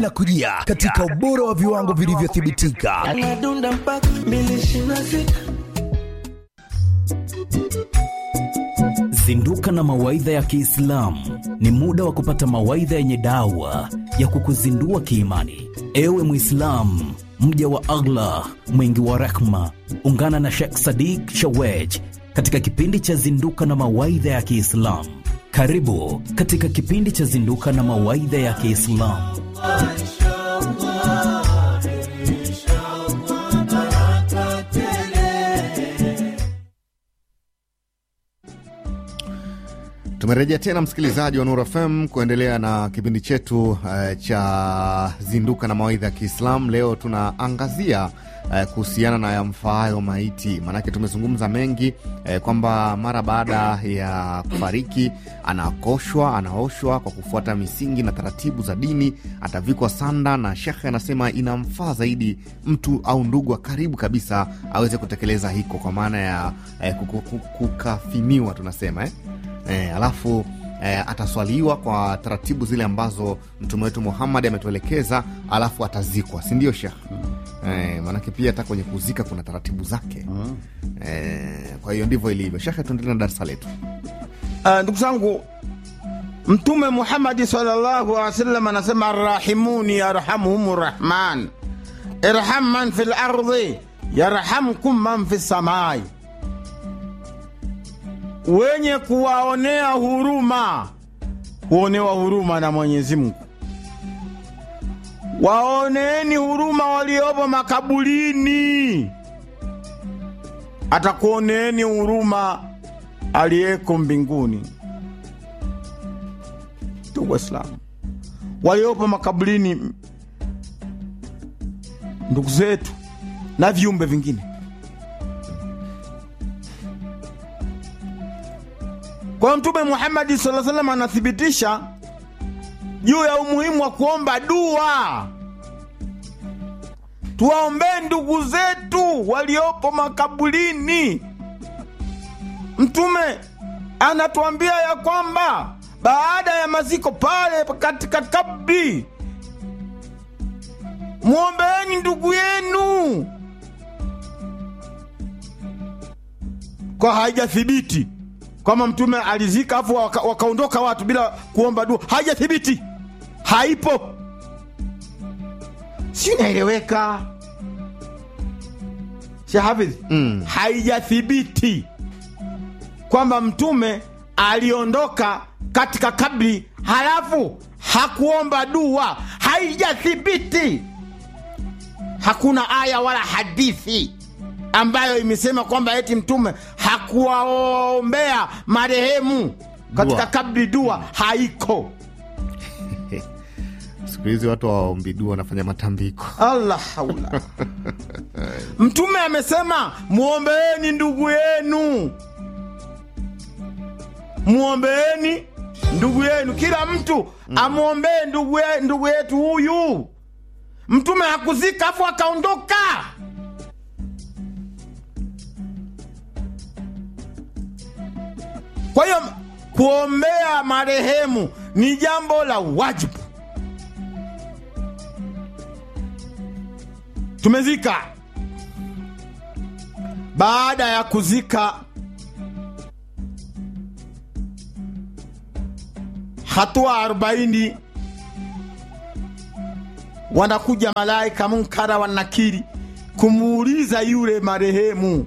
linakujia katika ubora wa viwango vilivyothibitika. Anadunda mpaka mbili ishirini na sita. Zinduka na mawaidha ya Kiislamu ni muda wa kupata mawaidha yenye dawa ya kukuzindua kiimani. Ewe Mwislamu, mja wa Allah mwingi wa rehma, ungana na Sheikh Sadiq Shawej katika kipindi cha Zinduka na mawaidha ya Kiislamu. Karibu katika kipindi cha Zinduka na mawaidha ya Kiislamu. Tumerejea tena msikilizaji wa Nuru FM kuendelea na kipindi chetu uh, cha zinduka na mawaidha ya Kiislamu. Leo tunaangazia uh, kuhusiana na yamfaayo maiti, maanake tumezungumza mengi uh, kwamba mara baada ya kufariki anakoshwa, anaoshwa kwa kufuata misingi na taratibu za dini, atavikwa sanda, na shekhe anasema inamfaa zaidi mtu au ndugu wa karibu kabisa aweze kutekeleza hiko, kwa maana ya uh, kukafiniwa tunasema eh? E, alafu e, ataswaliwa kwa taratibu zile ambazo mtume wetu Muhammad ametuelekeza, alafu atazikwa, si ndio Shekh? E, maanake pia hata kwenye kuzika kuna taratibu zake. E, kwa hiyo ndivyo ilivyo. Shekhe, tuendelee na darsa letu. Uh, ndugu zangu, Mtume Muhammadi sallallahu alaihi wasallam anasema arrahimuni yarhamuhum rahman irham man fi lardhi yarhamkum man fi samai wenye kuwaonea huruma huonewa huruma na Mwenyezi Mungu. Waoneeni huruma waliopo makaburini, atakuoneeni huruma aliyeko mbinguni. Ndugu Waislamu, waliopo makaburini, ndugu zetu na viumbe vingine Kwa Mtume Muhammadi sallallahu alaihi wasallam anathibitisha juu ya umuhimu wa kuomba dua. Tuwaombee ndugu zetu waliopo makaburini. Mtume anatuambia ya kwamba baada ya maziko pale katika kabri, mwombeeni ndugu yenu, kwa haijathibiti kwamba mtume alizika afu waka, wakaondoka watu bila kuomba dua, haijathibiti, haipo. Si inaeleweka Sheikh Hafidh? Mm. Haijathibiti kwamba mtume aliondoka katika kabri halafu hakuomba dua, haijathibiti. Hakuna aya wala hadithi ambayo imesema kwamba eti mtume hakuwaombea marehemu katika Dua. kabri dua, haiko. Siku hizi watu waombi dua wanafanya matambiko. Allah haula. Mtume amesema muombeeni ndugu yenu, muombeeni ndugu yenu, kila mtu amwombee ndugu, ye- ndugu yetu huyu. Mtume hakuzika afu akaondoka. Kwa hiyo kuombea marehemu ni jambo la wajibu. Tumezika. Baada ya kuzika, hatua arobaini, wanakuja malaika Munkara wa Nakiri kumuuliza yule marehemu,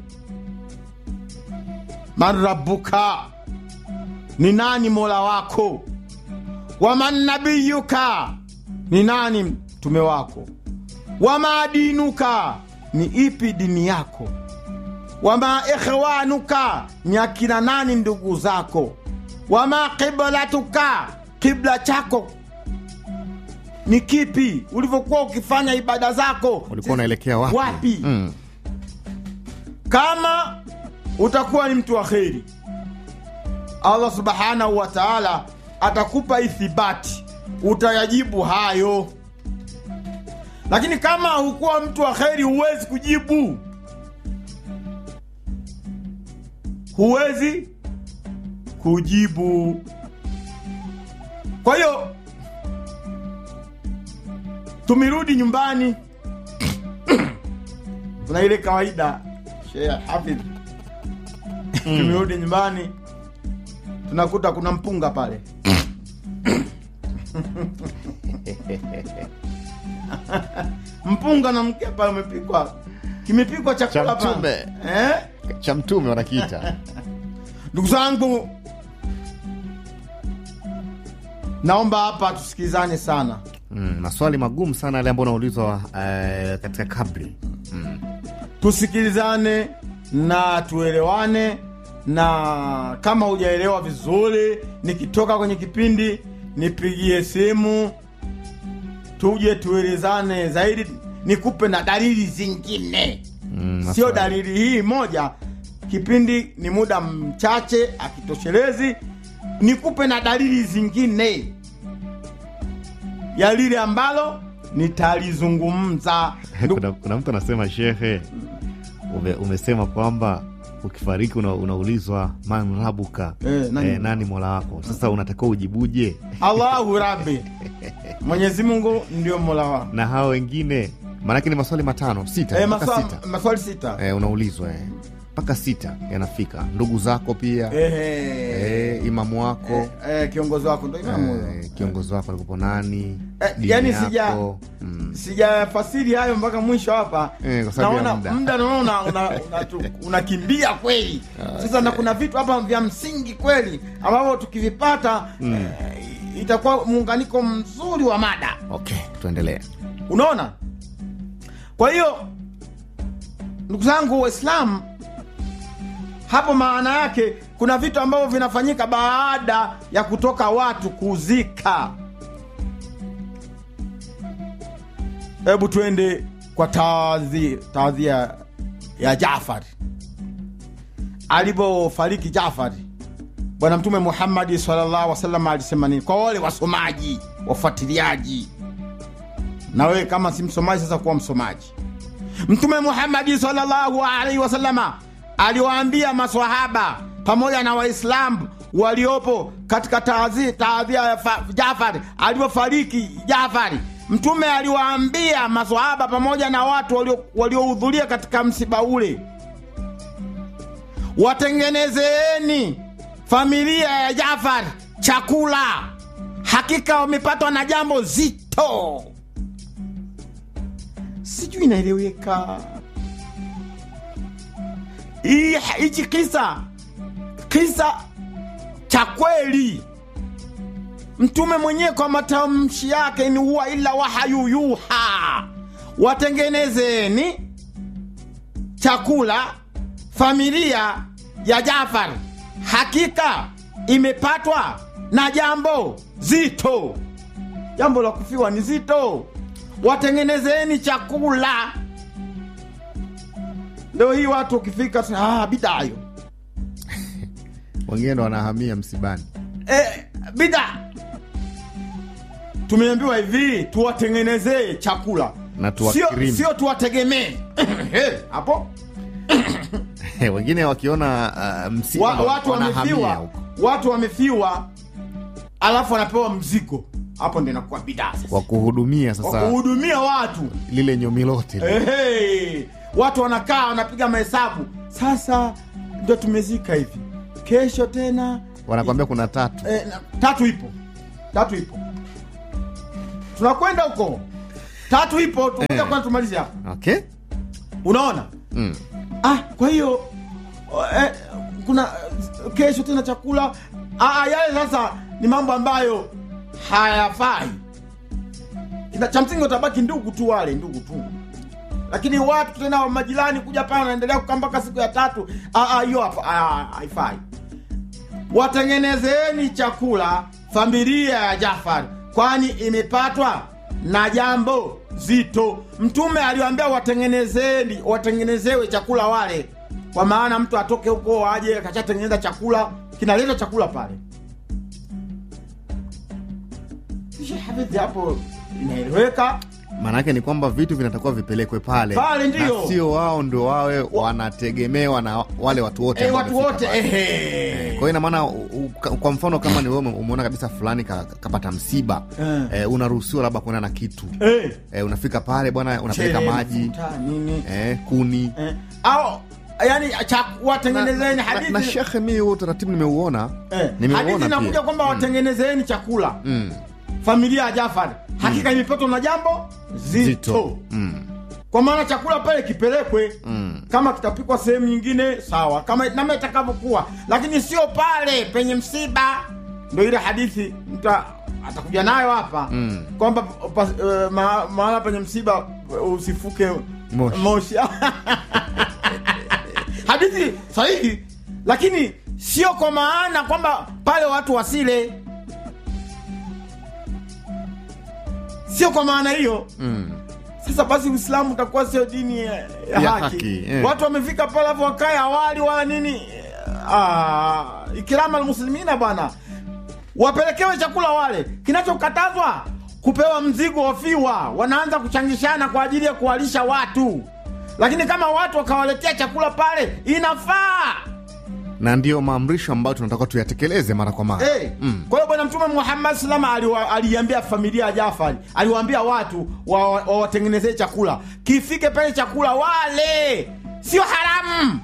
man rabbuka, ni nani mola wako? Waman nabiyuka, ni nani mtume wako? Wama dinuka, ni ipi dini yako? Wama ikhwanuka, ni akina nani ndugu zako? Wama qiblatuka, kibla chako ni kipi? Ulivyokuwa ukifanya ibada zako Ulikuwa unaelekea wapi? wapi? Mm. Kama utakuwa ni mtu wa kheri, Allah subhanahu wa taala atakupa ithibati, utayajibu hayo. Lakini kama hukuwa mtu wa kheri, huwezi kujibu, huwezi kujibu. Kwa hiyo tumerudi nyumbani kuna ile kawaida Sheikh Hafidh tumerudi nyumbani tunakuta kuna mpunga pale mpunga na mke pale umepikwa kimepikwa chakula Cha pale mtume. eh? cha mtume wanakiita ndugu zangu naomba hapa tusikilizane sana mm, maswali magumu sana yale ambayo unaulizwa eh, katika kabri mm. tusikilizane na tuelewane na kama hujaelewa vizuri nikitoka kwenye kipindi nipigie simu tuje tuelezane zaidi nikupe na dalili zingine Mm, sio maswali. dalili hii moja kipindi ni muda mchache akitoshelezi nikupe na dalili zingine ya lile ambalo nitalizungumza Ndu- kuna, kuna mtu anasema shehe ume, umesema kwamba ukifariki una, unaulizwa man rabuka Eh, nani? eh, nani mola wako sasa unatakiwa ujibuje allahu rabi mwenyezi mungu ndio mola wangu na hao wengine maanake ni maswali matano sita eh, mpaka maswa, sita maswali sita eh, unaulizwa eh. mpaka sita yanafika ndugu zako pia Ehe. eh, imamu wako eh, kiongozi wako ndo imamu huyo. eh, kiongozi wako alikupo nani Eh, dini yani yako. sija mm. sijafasiri hayo mpaka mwisho hapa Eh, kwa sababu ya naona muda. muda naona una- una- tu- unakimbia kweli sasa na kuna vitu hapa vya msingi kweli ambavyo tukivipata eh, itakuwa muunganiko mzuri wa mada okay tuendelee unaona kwa hiyo ndugu zangu waislamu hapo maana yake kuna vitu ambavyo vinafanyika baada ya kutoka watu kuzika hebu twende kwa taadhi- taadhia ya jafari alivyofariki jafari bwana mtume muhammadi sallallahu wasallam alisema nini kwa wale wasomaji wafuatiliaji na wewe kama si msomaji sasa kuwa msomaji mtume muhammadi sallallahu alaihi wasallama aliwaambia maswahaba pamoja na waislamu waliopo katika taadhi- taadhia ya fa- jafari alivyofariki jafari mtume aliwaambia maswahaba pamoja na watu walio- waliohudhuria katika msiba ule watengenezeeni familia ya jafar chakula hakika wamepatwa na jambo zito sijui inaeleweka Hii- hichi kisa kisa cha kweli mtume mwenyewe kwa matamshi yake ni huwa ila wahayu yuha watengenezeni chakula familia ya jafar hakika imepatwa na jambo zito jambo la kufiwa ni zito watengenezeni chakula leo hii watu ukifika tuna- ah, bidayo wengine ndo wanahamia msibani e, bida tumeambiwa hivi tuwatengenezee chakula Na sio, tuwakirimu. sio tuwategemee Eh, hapo wengine wakiona uh, msiba wa, ndo watu wanahamia wamefiwa huko. watu wamefiwa alafu wanapewa mzigo hapo ndo inakuwa bidaa sasa wa kuhudumia sasa wakuhudumia watu lile nyomi lote lile. Ehe, watu wanakaa wanapiga mahesabu sasa ndo tumezika hivi kesho tena wanakwambia kuna tatu eh, na- tatu ipo tatu ipo tunakwenda huko tatu ipo tukuja Eh. kwanza tumalize hapa okay unaona mm. ah, kwa hiyo eh, kuna eh, kesho tena chakula ah, ah, yale sasa ni mambo ambayo hayafai Kina- cha msingi utabaki ndugu tu wale ndugu tu lakini watu tena wa majirani kuja pale wanaendelea kukaa mpaka siku ya tatu Ah, ah, hiyo hapa- ah, haifai watengenezeni chakula familia ya jafar kwani imepatwa na jambo zito mtume aliwaambia watengenezeni watengenezewe chakula wale kwa maana mtu atoke huko aje akashatengeneza chakula kinaleta chakula pale Kisha hadithi hapo inaeleweka maanake ni kwamba vitu vinatakiwa vipelekwe pale Pale ndio. na sio wao ndio wawe wanategemewa na wale watu wote e, ambao watu wamefika wote pale. ehe. kwa hiyo ina maana u- u- ka- kwa mfano kama ni wewe ume- umeona kabisa fulani ka- kapata msiba Eh. eh, unaruhusiwa labda kuenda na kitu Eh. eh, unafika pale bwana unapeleka Chele, maji mafuta, nini eh, kuni eh. au yani cha- watengenezeni na, hadithi na shekhe mi huo utaratibu nimeuona eh, hadithi nimeuona inakuja pia kwamba watengenezeni chakula mm. familia ya Jafar hakika imepatwa na jambo zito, zito mm. kwa maana chakula pale kipelekwe Mm. kama kitapikwa sehemu nyingine sawa kama nama itakavyokuwa lakini sio pale penye msiba ndo ile hadithi mtu atakuja nayo hapa Mm. kwamba pa- eh, ma- mahala penye msiba eh, usifuke Moshi. moshi hadithi sahihi lakini sio kwa maana kwamba pale watu wasile sio kwa maana hiyo Mm. sasa basi uislamu utakuwa sio dini ya, ya Ya haki, haki, eh. watu wamefika pale alafu wakae awali wala nini ah, ikirama almuslimina bwana wapelekewe chakula wale kinachokatazwa kupewa mzigo wafiwa wanaanza kuchangishana kwa ajili ya kuwalisha watu lakini kama watu wakawaletea chakula pale inafaa na ndiyo maamrisho ambayo tunatakiwa tuyatekeleze mara kwa mara Hey, kwa hiyo bwana mtume Muhammad salama aliwa- aliambia familia ya Jafari, aliwaambia watu wa- wa- wawatengenezee chakula, kifike pale chakula wale, sio haramu.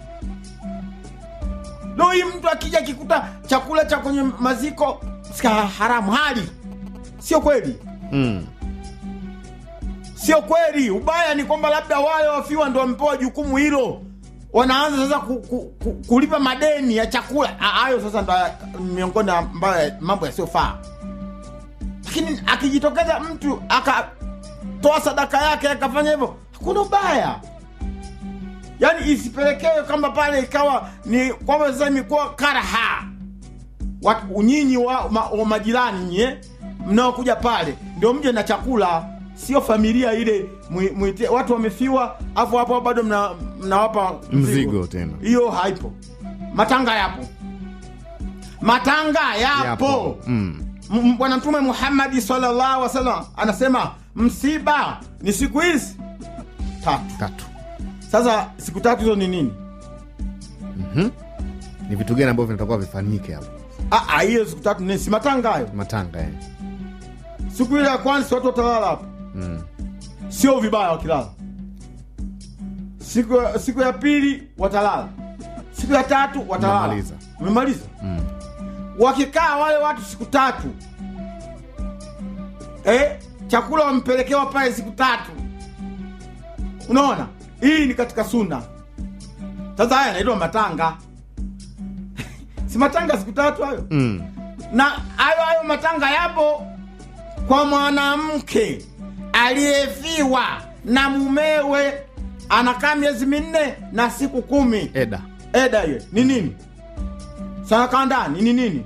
Leo hii mtu akija akikuta chakula cha kwenye maziko sika haramu, hali sio kweli, mm. sio kweli. Ubaya ni kwamba labda wale wafiwa ndo wamepewa jukumu hilo, wanaanza sasa ku, ku, ku, kulipa madeni ya chakula. Ah, Hayo sasa ndo ya- miongoni ambayo mambo yasiyofaa. Lakini akijitokeza mtu akatoa sadaka yake akafanya hivyo, hakuna ubaya. Yaani isipelekewe kwamba pale ikawa ni kwamba sasa imekuwa karaha watu nyinyi wa, ma, wa majirani nyie mnaokuja pale ndio mje na chakula sio familia ile mwi- mwite, watu wamefiwa afu hapo bado mna- mnawapa Mzigo tena. hiyo haipo matanga yapo matanga yapo, yapo mm. M- bwana mtume muhammadi sallallahu alaihi wasallam anasema msiba ni siku hizi tatu tatu sasa siku tatu hizo ni nini ni vitu gani ambavyo vinatakiwa vifanyike hapo Ah, ah, hiyo siku tatu ni si matanga hayo matanga eh. siku ile ya kwanza si watu watalala hapo mm. sio vibaya wakilala siku, siku ya pili watalala siku ya tatu watalala Umemaliza. umemaliza Mm. wakikaa wale watu siku tatu eh, chakula wamepelekewa pale siku tatu unaona hii ni katika suna sasa haya yanaitwa matanga si matanga siku tatu hayo Mm. na hayo hayo matanga yapo kwa mwanamke aliyefiwa na mumewe anakaa miezi minne na siku kumi eda eda hiyo ni nini sanakaa ndani ni nini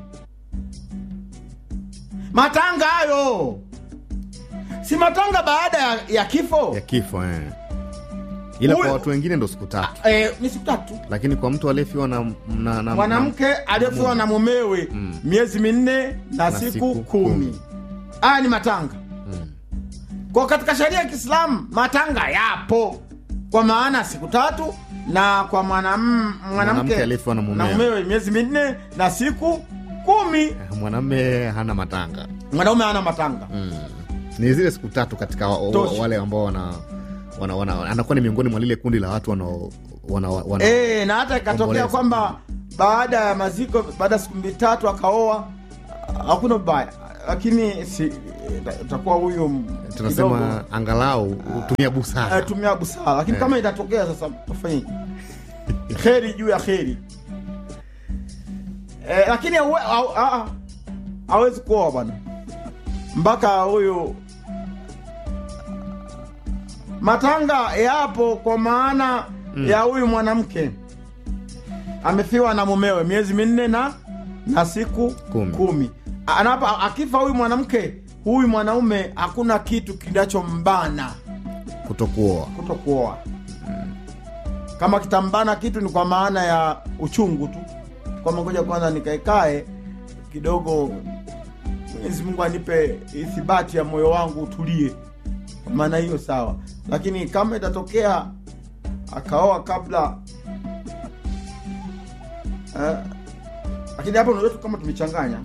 matanga hayo si matanga baada ya, ya kifo ya kifo eh. ila Huyo- kwa watu wengine ndo siku tatu eh, ni siku tatu lakini kwa mtu aliyefiwa na, na, na mwanamke aliyefiwa na mumewe Mm. miezi minne na, Na siku, siku kumi kumi. haya ni matanga Mm. kwa katika sheria ya kiislamu matanga yapo kwa maana siku tatu na kwa mwanam- Mwanamke mwanamke aliyefiwa na na mumewe. mumewe miezi minne na siku kumi Eh, mwanamme hana matanga mwanaume ana matanga mm. ni zile siku tatu katika wa, wa, Tosha. wale ambao wana, wana, wana anakuwa ni miongoni mwa lile kundi la watu wanao wana, wana, e, na hata ikatokea Omboleza. kwamba baada ya maziko baada ya siku mbili tatu akaoa hakuna ubaya lakini si itakuwa huyu m- kidogo, tunasema angalau utumia busara eh, tumia busara lakini Eh. kama itatokea sasa tafanyeje kheri juu ya kheri eh, lakini hawe- ha- ha- hawezi kuoa bwana mpaka huyu matanga yapo kwa maana ya huyu mwanamke amefiwa na mumewe miezi minne na na siku Kumi. kumi. Anapa, akifa huyu mwanamke huyu mwanaume hakuna kitu kinachombana kutokuoa kuto kuoa kama kitambana kitu ni kwa maana ya uchungu tu kwamba ngoja kwanza nikaekae kidogo mwenyezi mungu anipe ithibati ya moyo wangu utulie Kwa maana hiyo sawa, lakini kama itatokea akaoa kabla eh, lakini hapo unajua tu kama tumechanganya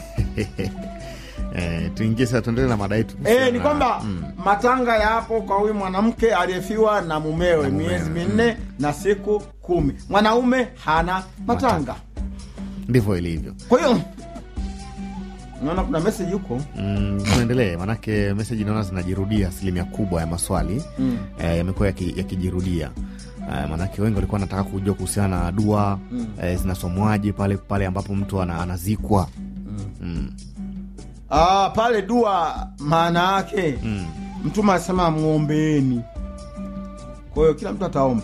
Eh, tuingie sasa, tuendelee na mada yetu. Eh, ni Na- kwamba mm, matanga yapo kwa huyu mwanamke aliyefiwa na mumewe Na mumewe, miezi minne na siku kumi. Mwanaume hana matanga. ndivyo ilivyo. Kwa hiyo naona kuna message huko Mm, tuendelee, manake meseji naona zinajirudia. Asilimia kubwa ya maswali mm. eh, yamekuwa yaki- yakijirudia eh, manake wengi walikuwa wanataka kujua kuhusiana na dua Mm. eh, zinasomwaje pale pale ambapo mtu ana, anazikwa mm. Ah, pale dua maana yake Mm. mtume anasema mwombeeni. Kwa hiyo kila mtu ataomba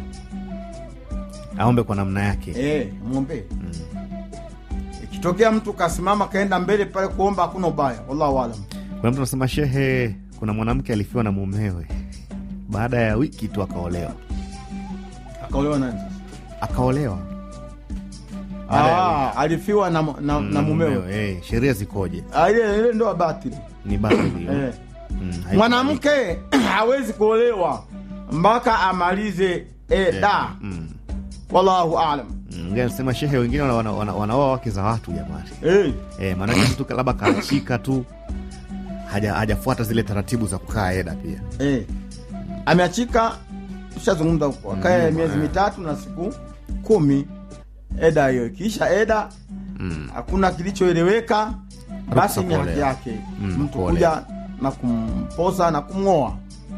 aombe kwa namna yake eh, mwombee. Ikitokea mtu kasimama kaenda mbele pale kuomba, hakuna ubaya, wallahu alam. kuna mtu anasema shehe kuna mwanamke alifiwa na mumewe baada ya wiki tu akaolewa Akaolewa nani sasa? akaolewa Baada ya Ah, alifiwa na, na, na mumewe. eh, sheria zikoje Ah, ile ile ndoa batili ni batili eh. Mm, haikubaliki. Mwanamke hawezi kuolewa mpaka amalize eda. Mm. Wallahu alam. Mm, mwingine anasema shehe wengine wanaoa wana, wana, wanaoa wake za watu jamani Eh, eh, maanake mtu labda kaachika tu haja- hajafuata zile taratibu za kukaa eda pia eh. Ameachika, tushazungumza huko, akae Mm, miezi eh. mitatu na siku kumi. Eda hiyo ikiisha eda, mm. hakuna kilichoeleweka, basi ni haki kuolewa. yake Mm, mtu kuolewa. kuja na kumposa na kumng'oa.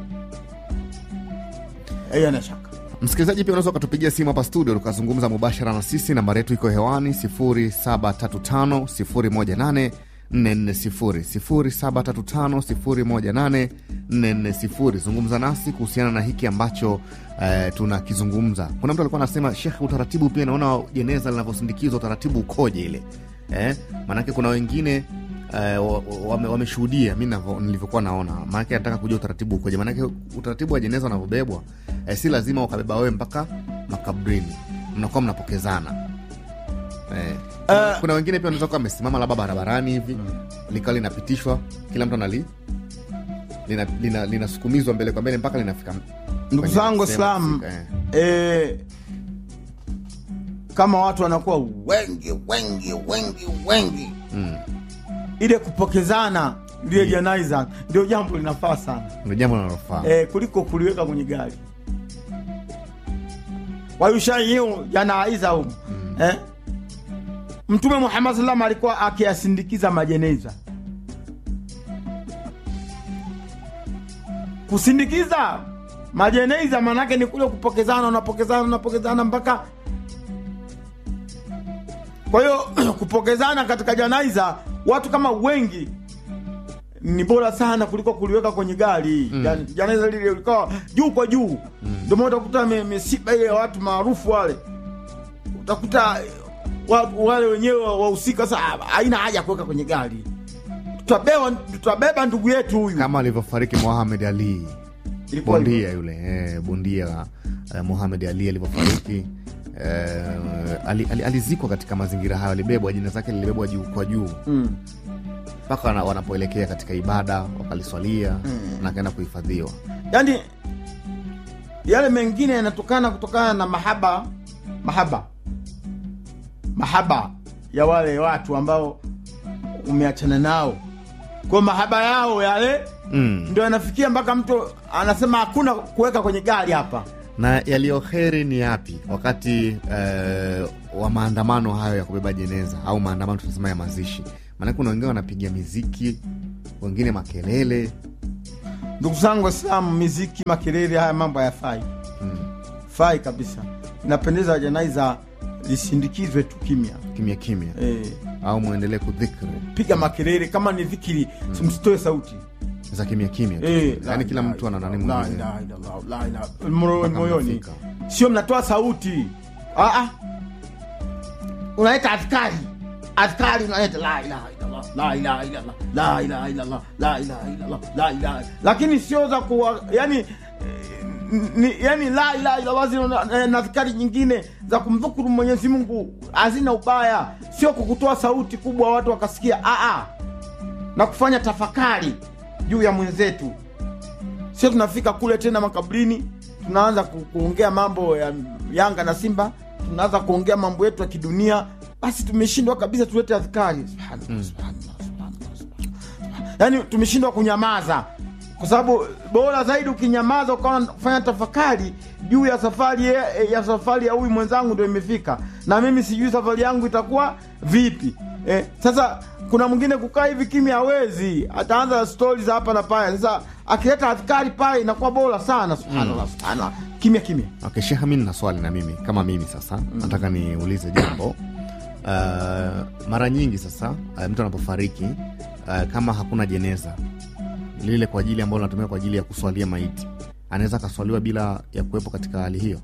Hiyo ana shaka. msikilizaji pia unaweza ukatupigia simu hapa studio tukazungumza mubashara na sisi nambari yetu iko hewani 735 140 735 zungumza nasi kuhusiana na hiki ambacho eh, tunakizungumza kuna mtu alikuwa anasema shekh utaratibu pia naona jeneza linavyosindikizwa utaratibu ukoje ile eh? maanake kuna wengine eh, wa- wame- wameshuhudia mi navyo- nilivyokuwa naona maanake nataka kujua utaratibu ukoje maanake utaratibu wa jeneza unavyobebwa eh, si lazima ukabeba wewe mpaka makabrini mnakuwa mnapokezana eh, Eh. kuna wengine pia wanaweza kuwa wamesimama labda barabarani hivi likawa linapitishwa kila mtu anali linasukumizwa lina, linasukumizwa mbele kwa mbele mpaka linafika Ndugu kwenye zangu sehemu Waislamu, husika, eh. eh, kama watu wanakuwa wengi wengi wengi wengi Mm. ile kupokezana lile janaiza ndio jambo linafaa sana ndio jambo linalofaa eh, kuliko kuliweka kwenye gari wayushaiu janaiza hum eh? mtume muhammad salam alikuwa akiyasindikiza majeneza kusindikiza majeneza manake ni kule kupokezana unapokezana unapokezana mpaka kwa hiyo kupokezana katika janaiza watu kama wengi ni bora sana kuliko kuliweka kwenye gari mm. janaiza lile likawa juu kwa juu ndio maana utakuta mi- misiba ile ya watu maarufu wale utakuta eh, wa- wale wenyewe wahusika sasa haina haja ya kuweka kwenye gari tutabeba tutabeba ndugu yetu huyu kama alivyofariki Mohamed Ali Ilikuwa hivyo. bondia yule eh, bondia eh, Mohamed Ali alivyofariki eh, ali, ali, alizikwa katika mazingira hayo, alibebwa, jina zake lilibebwa juu kwa juu mm. mpaka wana, wanapoelekea katika ibada wakaliswalia Mm. na akaenda kuhifadhiwa. yaani yale mengine yanatokana kutokana na mahaba mahaba mahaba ya wale watu ambao umeachana nao kwa mahaba yao yale mm. ndio yanafikia mpaka mtu anasema hakuna kuweka kwenye gari hapa na yaliyoheri ni yapi wakati eh, wa maandamano hayo ya kubeba jeneza au maandamano tunasema ya mazishi? Maanake kuna wengine wanapiga miziki, wengine makelele ndugu zangu waislamu miziki makelele haya mambo hayafai mm. fai kabisa inapendeza janaiza lisindikizwe tu kimya kimya kimya e, au mwendelee kudhikri piga makelele kama ni dhikiri msitoe sauti za kimya kimya tu. Eh, yaani la kila ilaha mtu ana nani illallah, mwingine la ilaha illallah, la ilaha- moyo- Mpaka moyoni mnafika. sio mnatoa sauti Ah, ah. unaleta askari askari unaleta la ilaha illallah, la ilaha illallah, la ilaha illallah, la ilaha illallah, la ilaha lakini sio za kuwa yani eh, ni, yani la ilaha illallah zile na- eh, na askari nyingine za kumdhukuru mwenyezi mungu hazina ubaya sio kukutoa sauti kubwa watu wakasikia ah, ah. na kufanya tafakari juu ya mwenzetu sio tunafika kule tena makaburini tunaanza ku, kuongea mambo ya yanga na simba tunaanza kuongea mambo yetu ya kidunia basi tumeshindwa kabisa tulete adhkari subhanallah, subhanallah, subhanallah, subhanallah. yaani tumeshindwa kunyamaza kwa sababu bora zaidi ukinyamaza ukawa fanya tafakari juu ya safari ya, ya safari ya huyu mwenzangu ndo imefika na mimi sijui safari yangu itakuwa vipi eh, sasa kuna mwingine kukaa hivi kimya hawezi ataanza stori za hapa na pale sasa akileta adhkari pale inakuwa bora sana subhanallah subhanallah kimya kimya Okay, Sheikh, mimi nina swali na mimi kama mimi sasa nataka niulize jambo uh, mara nyingi sasa uh, mtu anapofariki uh, kama hakuna jeneza lile kwa ajili ambalo natumia kwa ajili ya kuswalia maiti anaweza akaswaliwa bila ya kuwepo katika hali hiyo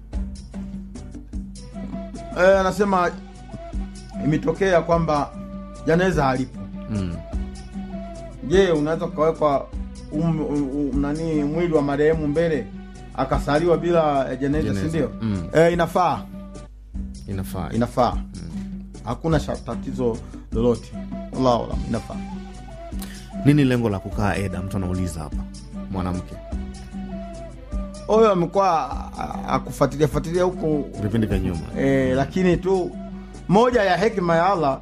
eh, anasema imetokea kwamba janeza halipo mm. je unaweza ukawekwa um, um, nani mwili wa marehemu mbele akasaliwa bila eh, jeneza Jeneza. sindio Mm. eh, inafaa inafaa inafaa hakuna sha- tatizo lolote Allahu alam, inafaa nini lengo la kukaa eda mtu anauliza hapa mwanamke huyo amekuwa a- akufuatilia fuatilia huko vipindi vya nyuma e, lakini tu moja ya hekima ya allah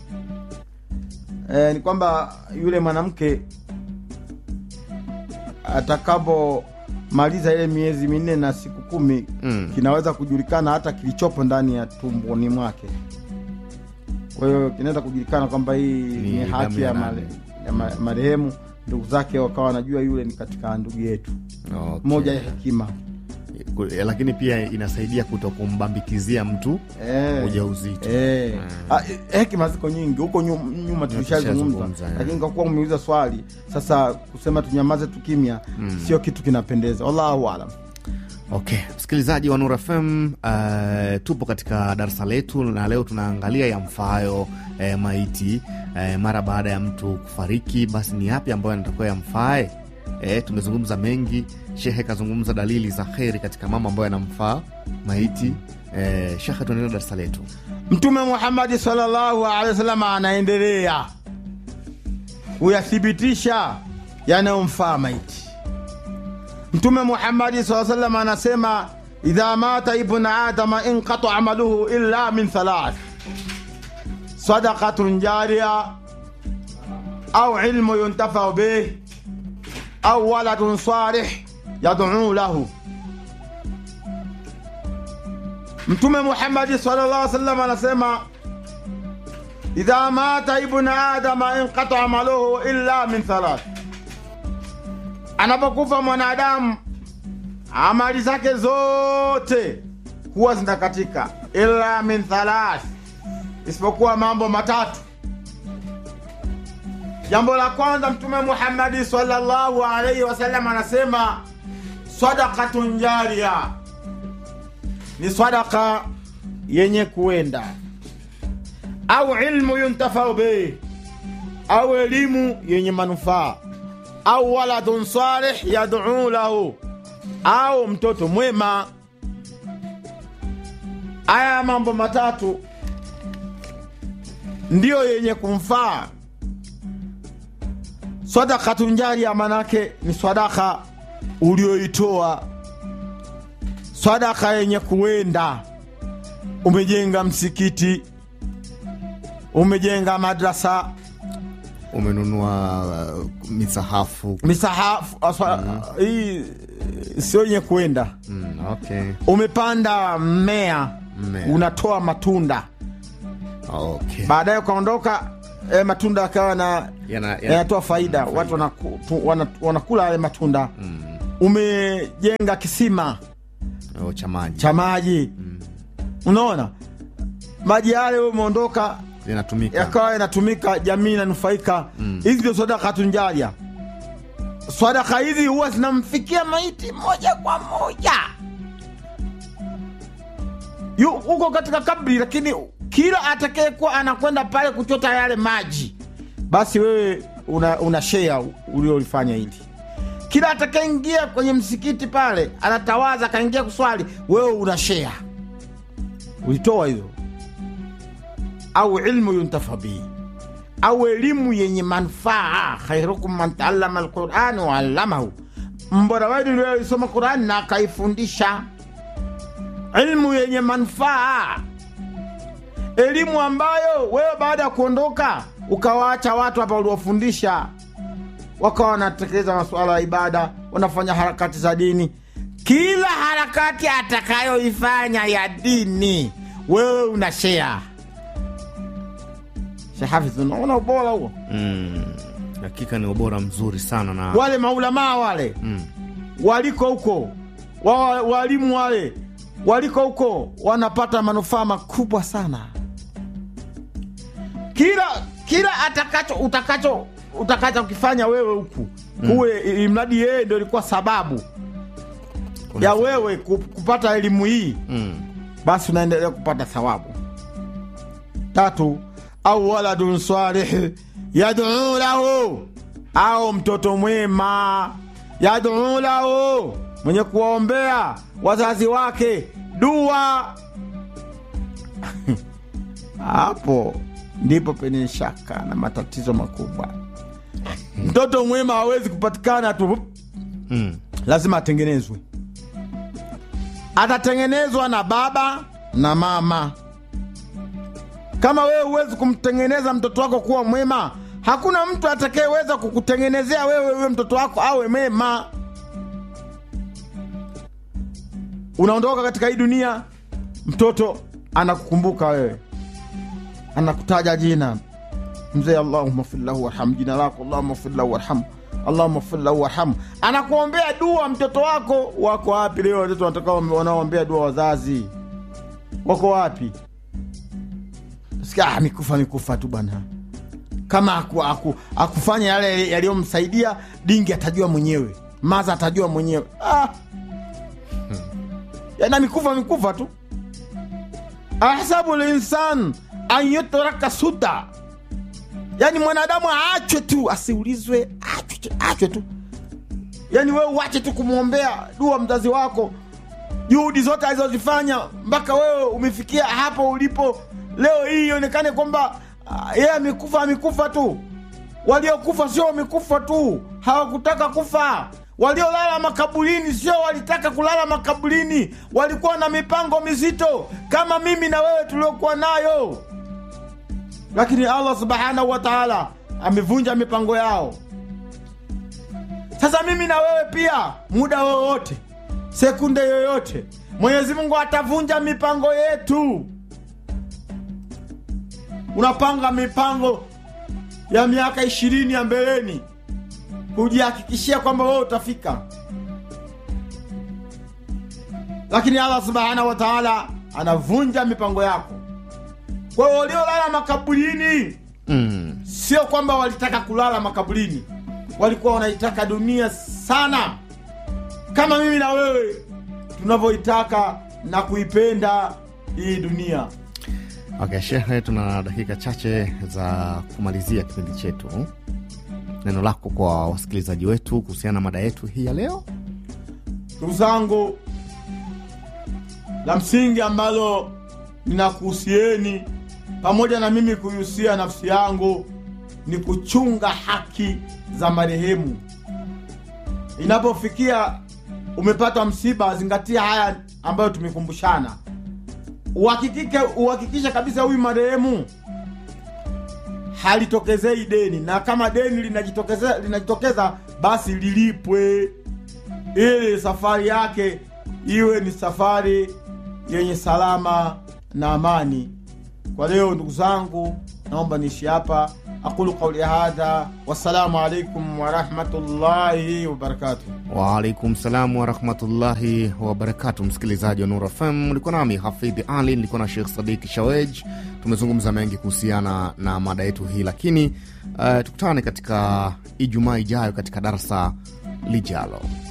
e, ni kwamba yule mwanamke atakapomaliza ile miezi minne na siku kumi Mm. kinaweza kujulikana hata kilichopo ndani ya tumboni mwake kwa hiyo kinaweza kujulikana kwamba hii Ni ni, damu haki ya ya, nani? mare, ya ma, marehemu ndugu zake wakawa wanajua yule ni katika ndugu yetu Okay. moja ya hekima Ku- lakini pia inasaidia kuto kumbambikizia mtu Eh. ujauzito Eh. Ah, eh, hekima ziko nyingi huko nyu- nyuma tulishazungumza tulishazungumza, eh. lakini kwa kuwa umeuliza swali sasa kusema tunyamaze tukimya sio kitu kinapendeza wallahu alam Okay, msikilizaji wa Nur FM, uh, tupo katika darasa letu na leo tunaangalia yamfaayo eh, maiti eh, mara baada ya mtu kufariki, basi ni yapi ambayo yanatakiwa yamfae? Eh, tumezungumza mengi. Shehe kazungumza dalili za kheri katika mambo ambayo yanamfaa maiti. Eh, Shehe, tuendelea darasa letu. mtume muhamadi salllahu alehi wasallam anaendelea kuyathibitisha yanayomfaa maiti mtume muhamadi saa salam anasema idha mata ibnu adama inqata amaluhu illa min thalath sadaqatun jaria au ilmu yuntafau bih au waladun salih yaduu lahu mtume muhammadi sallallahu alaihi wasallam anasema idha mata ibnu adama inqata amaluhu illa min thalath anapokufa mwanadamu amali zake zote huwa zinakatika illa min thalath isipokuwa mambo matatu jambo la kwanza mtume muhammadi sallallahu alaihi wasallam anasema sadakatun jaria ni sadaka yenye kuenda au ilmu yuntafau bih au elimu yenye manufaa au waladun salih yaduu lahu au mtoto mwema aya mambo matatu ndiyo yenye kumfaa sadakatun jaria manake ni sadaka ulioitoa sadaka yenye kuenda umejenga msikiti umejenga madrasa Umenunua uh, misahafu. misahafu aswa- hii sio yenye kuenda Mm, okay. umepanda mmea Mmea. unatoa matunda Okay. baadaye ukaondoka eh, matunda yakawa na Yana- yana- yanatoa faida watu wanaku, tu, wana, wanakula yale matunda umejenga kisima Oh, cha maji cha maji unaona maji yale wewe umeondoka yanatumika. yakawa yanatumika jamii inanufaika hizi ndio sadaka tunjaria sadaka hizi huwa zinamfikia maiti moja kwa moja Yu- huko katika kabri lakini kila atakayekuwa anakwenda pale kuchota yale maji basi wewe una, una shea uliolifanya hili kila atakayeingia kwenye msikiti pale anatawaza akaingia kuswali wewe una shea ulitoa hizo au ilmu yuntafa bihi au elimu yenye manufaa khairukum man taallama alquran waallamahu mbora wenu ndio alisoma Qurani na akaifundisha elimu yenye manufaa, elimu ambayo wewe baada ya kuondoka ukawaacha watu hapa uliwafundisha, wakawa wanatekeleza masuala ya ibada, wanafanya harakati za dini. Kila harakati atakayoifanya ya dini, wewe una share. Shehafidh, unaona ubora huo? Mm, hakika ni ubora mzuri sana na Wale maulamaa wale mm, waliko huko wa, walimu wale waliko huko wanapata manufaa makubwa sana. Kila kila atakacho utakacho utakacho kifanya wewe huku kuwe ili mradi yeye ndio ilikuwa sababu kuna- ya wewe ku- kupata elimu hii, mm, basi unaendelea kupata thawabu. Tatu, au waladun salih yaduu lahu, au mtoto mwema yaduu lahu, mwenye kuwaombea wazazi wake dua. Hapo ndipo penye shaka na matatizo makubwa. Mtoto mwema hawezi kupatikana tu, mm, lazima atengenezwe. Atatengenezwa na baba na mama. Kama wewe huwezi kumtengeneza mtoto wako kuwa mwema, hakuna mtu atakayeweza kukutengenezea wewe huyo mtoto wako awe mema. Unaondoka katika hii dunia, mtoto anakukumbuka wewe, anakutaja jina mzee, Allahumma fir lahu warham, jina lako Allahumma fir lahu warham, Allahumma fir lahu warham, anakuombea dua. Mtoto wako wako wapi leo? Watoto wanataka wanaoombea dua wazazi wako wapi? Sikia, ah, mikufa mikufa tu bwana. Kama aku, aku, akufanya yale yaliyomsaidia dingi, atajua mwenyewe, maza atajua mwenyewe. Ah. Yana mikufa mikufa tu. ahsabu linsan an yutraka suda, yani mwanadamu aachwe tu, asiulizwe, achwe, achwe tu. Yani wewe uache tu kumwombea dua mzazi wako, juhudi zote alizozifanya mpaka wewe umefikia hapo ulipo leo hii, ionekane kwamba ah, yeye amekufa amekufa tu. Waliokufa sio wamekufa tu, hawakutaka kufa. Waliolala makaburini sio walitaka kulala makaburini, walikuwa na mipango mizito kama mimi na wewe tuliokuwa nayo, lakini Allah subhanahu wa taala amevunja mipango yao. Sasa mimi na wewe pia, muda wowote, sekunde yoyote, Mwenyezi Mungu atavunja mipango yetu. Unapanga mipango ya miaka ishirini ya mbeleni kujihakikishia kwamba wewe utafika, lakini Allah subhanahu wa taala anavunja mipango yako. Kwa hiyo waliolala makaburini mm, sio kwamba walitaka kulala makaburini, walikuwa wanaitaka dunia sana, kama mimi na wewe tunavyoitaka na kuipenda hii dunia. Okay, shehe, tuna dakika chache za kumalizia kipindi chetu. Neno lako kwa wasikilizaji wetu kuhusiana na mada yetu hii ya leo? Ndugu zangu, la msingi ambalo ninakuhusieni pamoja na mimi kuihusia nafsi yangu ni kuchunga haki za marehemu. Inapofikia umepata msiba, zingatia haya ambayo tumekumbushana. Uhakikike, uhakikishe kabisa huyu marehemu halitokezei deni, na kama deni linajitokeza, linajitokeza basi lilipwe ili safari yake iwe ni safari yenye salama na amani. Kwa leo ndugu zangu, naomba niishi hapa. Aqulu qauli hadha, wassalamu alaikum warahmatullahi wabarakatuh. Waalaikum salam warahmatullahi wabarakatu. Msikilizaji wa Nur FM, ulikuwa nami Hafidhi Ali, nilikuwa na Shekh Sadiki Shawej. Tumezungumza mengi kuhusiana na mada yetu hii, lakini uh, tukutane katika Ijumaa ijayo katika darasa lijalo.